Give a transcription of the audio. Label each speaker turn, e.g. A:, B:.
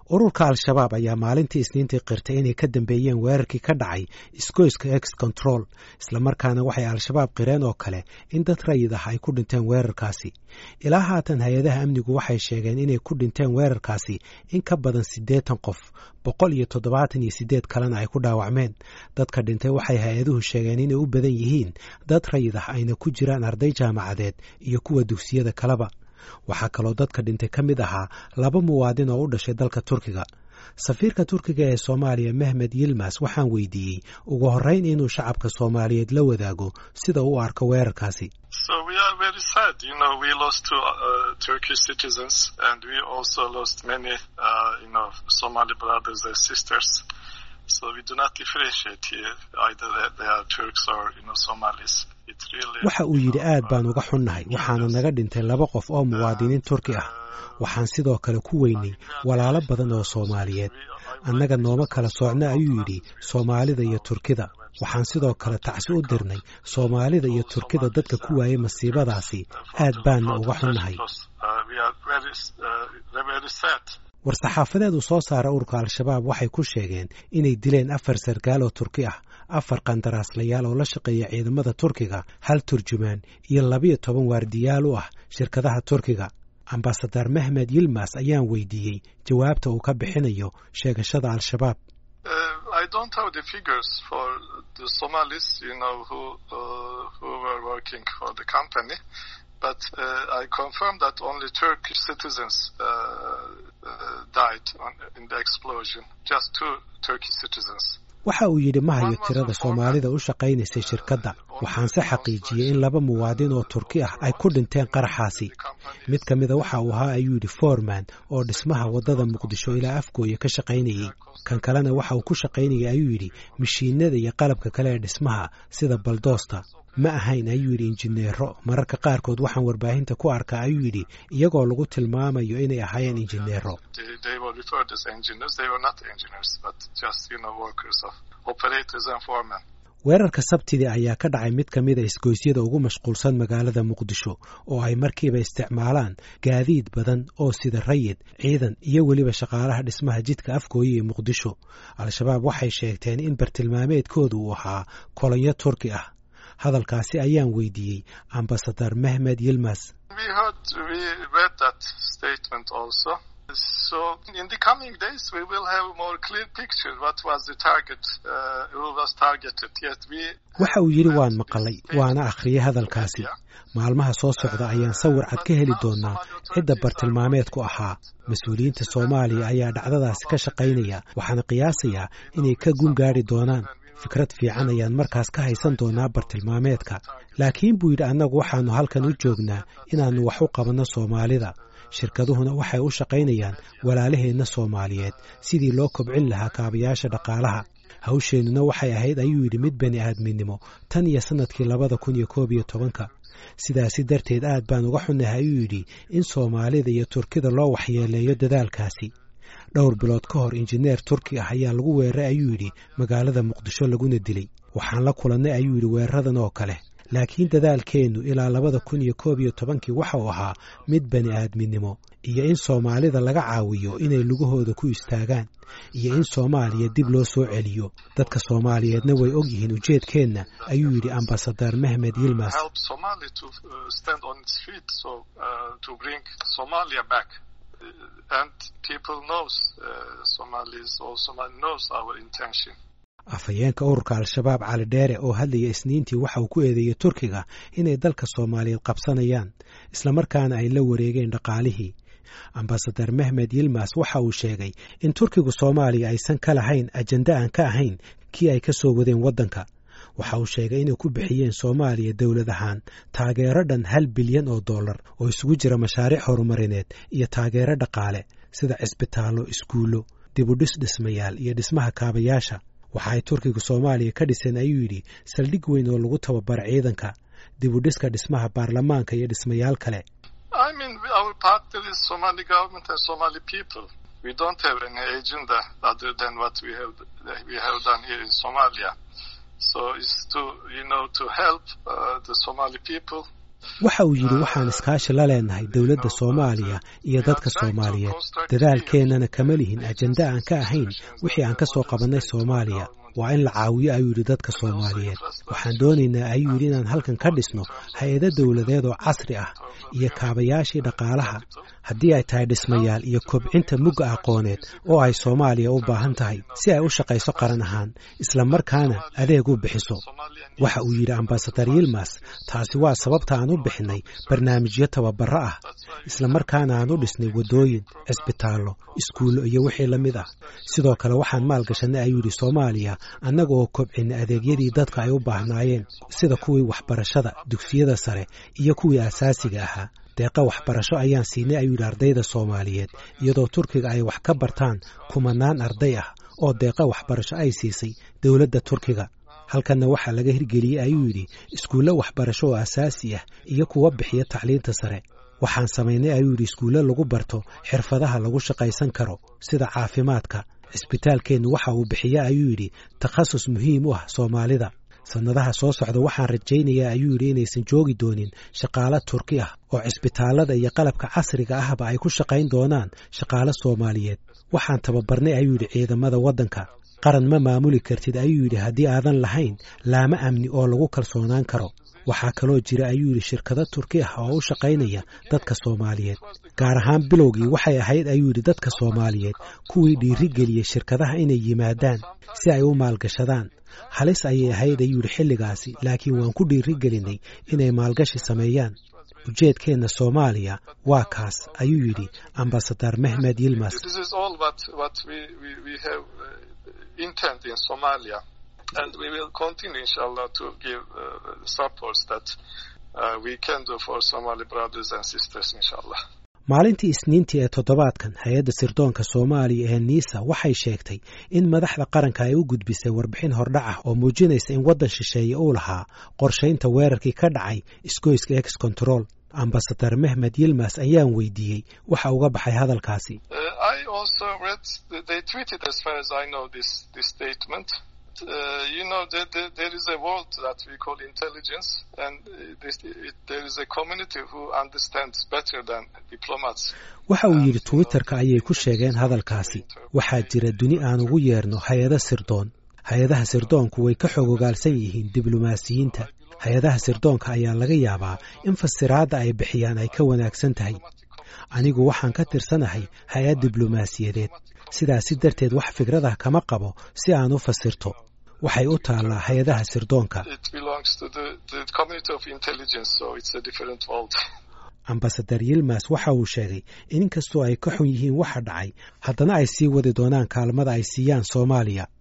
A: ururka al-shabaab ayaa maalintii isniintii qirtay inay ka dambeeyeen weerarkii ka dhacay isgoyska ex control islamarkaana waxay al-shabaab qireen oo kale in dad rayid ah ay ku dhinteen weerarkaasi ilaa haatan hay-adaha amnigu waxay sheegeen inay ku dhinteen weerarkaasi in ka badan siddeetan qof boqol iyo toddobaatan iyo siddeed kalena ay ku dhaawacmeen dadka dhintay waxay hay-aduhu sheegeen inay u badan yihiin dad rayid ah ayna ku jiraan arday jaamacadeed iyo kuwa dugsiyada kaleba waxaa kaloo dadka dhintay ka mid ahaa laba muwaadin oo u dhashay dalka turkiga safiirka turkiga ee soomaaliya mehmed yilmas waxaan weydiiyey ugu horreyn inuu shacabka soomaaliyeed la wadaago sida u arko weerarkaasi waxa uu yidhi aad baan uga xunnahay waxaana naga dhintay laba qof oo muwaadiniin turki ah waxaan sidoo kale ku weynay walaalo badan oo soomaaliyeed annaga nooma kala soocna ayuu yidhi soomaalida iyo turkida waxaan sidoo kale tacsi u dirnay soomaalida iyo turkida dadka ku waayay masiibadaasi aad baanna uga xunnahay war-saxaafadeed uu soo saara ururka al-shabaab waxay ku sheegeen inay dileen afar sarkaal oo turki ah afar qandaraaslayaal oo la shaqeeya ciidamada turkiga hal turjumaan iyo labiyo toban waardiyaal u ah shirkadaha turkiga ambasadar mehmed yilmas ayaan weydiiyey jawaabta uu ka bixinayo sheegashada al-shabaab waxa uu yidhi ma hayo tirada soomaalida u shaqaynaysay shirkadda waxaanse xaqiijiyey in laba muwaadin oo turki ah ay ku dhinteen qaraxaasi mid ka mida waxa uu ahaa ayuu yidhi foreman oo dhismaha waddada muqdisho ilaa afgooya ka shaqaynayey kan kalena waxa uu ku shaqaynayay ayuu yidhi mashiinada iyo qalabka kale ee dhismaha sida baldoosta ma ahayn ayuu yidhi injineero mararka qaarkood waxaan warbaahinta ku arkaa ayuu yidhi iyagoo lagu tilmaamayo inay ahaayeen injineero weerarka sabtidii ayaa ka dhacay mid ka mida isgoysyada ugu mashquulsan magaalada muqdisho oo ay markiiba isticmaalaan gaadiid badan oo sida rayid ciidan iyo weliba shaqaalaha dhismaha jidka afgooye ee muqdisho al-shabaab waxay sheegteen in bartilmaameedkooda uu ahaa kolonyo turki ah hadalkaasi ayaan weydiiyey ambasadar mehmed yilmas waxa uu yidhi waan maqalay waana akhriyey hadalkaasi maalmaha soo socda ayaan sawir cad ka heli doonaa cidda bartilmaameedku ahaa mas-uuliyiinta soomaaliya ayaa dhacdadaasi ka shaqaynaya waxaana qiyaasayaa inay ka gun gaadhi doonaan fikrad fiican ayaan markaas ka haysan doonaa bartilmaameedka laakiin buu yidhi annagu waxaannu halkan u joognaa inaannu wax u qabanno soomaalida shirkaduhuna waxay u shaqaynayaan walaalaheenna soomaaliyeed sidii loo kobcin lahaa kaabayaasha dhaqaalaha hawsheennuna waxay ahayd ayuu yidhi mid bani aadminimo tan iyo sannadkii labada kun iyo koob iyo tobanka sidaasi darteed aad baan uga xunnahay ayuu yidhi in soomaalida iyo turkida loo waxyeeleeyo dadaalkaasi dhowr bilood ka hor injineer turki ah ayaa lagu weeraray ayuu yidhi magaalada muqdisho laguna dilay waxaan la kulannay ayuu yidhi weeraradan oo kale laakiin dadaalkeennu ilaa labada kun iyo koob iyo tobankii waxa uu ahaa mid bani aadminimo iyo in soomaalida laga caawiyo inay lugahooda ku istaagaan iyo in soomaaliya dib loo soo celiyo dadka soomaaliyeedna way og yihiin ujeedkeenna ayuu yidhi ambasadar mehmed yilmas afhayeenka ururka al-shabaab cali dheere oo hadlaya isniintii waxa uu ku eedeeyey turkiga inay dalka soomaaliyeed qabsanayaan islamarkaana ay la wareegeen dhaqaalihii ambasadar mehmed yilmas waxa uu sheegay in turkigu soomaaliya aysan ka lahayn ajenda aan ka ahayn kii ay ka soo wadeen waddanka waxa uu sheegay inay ku bixiyeen soomaaliya dowlad ahaan taageero dhan hal bilyan oo dollar oo isugu jira mashaariic horumarineed iyo taageero dhaqaale sida cisbitaallo iskuullo dibudhis dhismayaal iyo dhismaha kaabayaasha waxa ay turkiga soomaaliya ka dhiseen ayuu yidhi saldhig weyn oo lagu tababaro ciidanka dibudhiska dhismaha baarlamaanka iyo dhismayaal kale waxa uu yidhi waxaan iskaashi la leenahay dowladda soomaaliya iyo dadka soomaaliyeed dadaalkeennana kama lihin ajenda aan ka ahayn wixii aan ka soo qabannay soomaaliya waa in la caawiyo ayuu yidhi dadka soomaaliyeed waxaan doonaynaa ayuu yidhi inaan halkan ka dhisno hay-ado dowladeed oo casri ah iyo kaabayaashii dhaqaalaha haddii ay tahay dhismayaal iyo kobcinta mugga aqooneed oo ay soomaaliya u baahan tahay si ay u shaqayso qaran ahaan isla markaana adeeg u bixiso waxa uu yidhi ambasadar yilmas taasi waa sababta aan u bixinay barnaamijyo tababaro ah isla markaana aan u dhisnay waddooyin cisbitaallo iskuullo iyo wixii la mid ah sidoo kale waxaan maalgashanay ayuu yidhi soomaaliya annaga oo kobcinay adeegyadii dadka ay u baahnaayeen sida kuwii waxbarashada dugsiyada sare iyo kuwii asaasiga ahaa deeqa waxbarasho ayaan siinay ayuu yidhi ardayda soomaaliyeed iyadoo turkiga ay wax ka bartaan kumanaan arday ah oo deeqa waxbarasho ay siisay dowladda turkiga halkanna waxaa laga hirgeliyey ayuu yidhi iskuullo waxbarasho oo asaasi ah iyo kuwa bixiya tacliinta sare waxaan samaynay ayuu yidhi iskuulle lagu barto xirfadaha lagu shaqaysan karo sida caafimaadka cisbitaalkeennu waxa uu bixiya ayuu yidhi takhasus muhiim u ah soomaalida sannadaha soo socda waxaan rajaynayaa ayuu yidhi inaysan joogi doonin shaqaalo turki ah oo cisbitaallada iyo qalabka casriga ahba ay ku shaqayn doonaan shaqaalo soomaaliyeed waxaan tababarnay ayuu yidhi ciidamada waddanka qaran ma maamuli kartid ayuu yidhi haddii aadan lahayn laamo amni oo lagu kalsoonaan karo waxaa kaloo jira ayuu yidhi shirkado turki ah oo u shaqaynaya dadka soomaaliyeed gaar ahaan bilowgii waxay ahayd ayuu yidhi dadka soomaaliyeed kuwii dhiirigeliyey shirkadaha inay yimaadaan si ay u maalgashadaan halis ayay ahayd ayuu yidhi xilligaasi laakiin waan ku dhiirigelinay inay maalgashi sameeyaan ujeedkeenna soomaaliya waa kaas ayuu yidhi ambasadar mehmed yilmas
B: and we will continue, inshallah, to give uh, supports that uh, we can do for Somali brothers and sisters, inshallah.
A: maalintii isniintii ee toddobaadkan hay-adda sirdoonka soomaaliya ee niisa waxay sheegtay in madaxda qaranka ay u gudbisay warbixin hordhac ah oo muujinaysa in waddan shisheeye uu lahaa qorshaynta weerarkii ka dhacay isgoyska ex control ambasadar mehmed yilmas ayaan weydiiyey waxa uga baxay hadalkaasi
B: Uh, you know, there, there, there is a world that we call intelligence, and this, it, there is a community who understands better than diplomats.
A: waxa uu yidhi twitterka ayay ku sheegeen hadalkaasi waxaa jira duni aan ugu yeerno hay-ada sirdoon hay-adaha sirdoonku way ka xogogaalsan yihiin diblomaasiyiinta hay-adaha sirdoonka ayaa laga yaabaa in fasiraadda ay bixiyaan ay ka wanaagsan tahay anigu waxaan ka tirsanahay hay-ad diblomaasiyadeed sidaasi darteed wax fikradah kama qabo si aan u fasirto waxay u taallaa hay-adaha sirdoonka ambasadar yilmas waxa uu sheegay in inkastoo ay ka xun yihiin waxa dhacay haddana ay sii wadi doonaan kaalmada ay siiyaan soomaaliya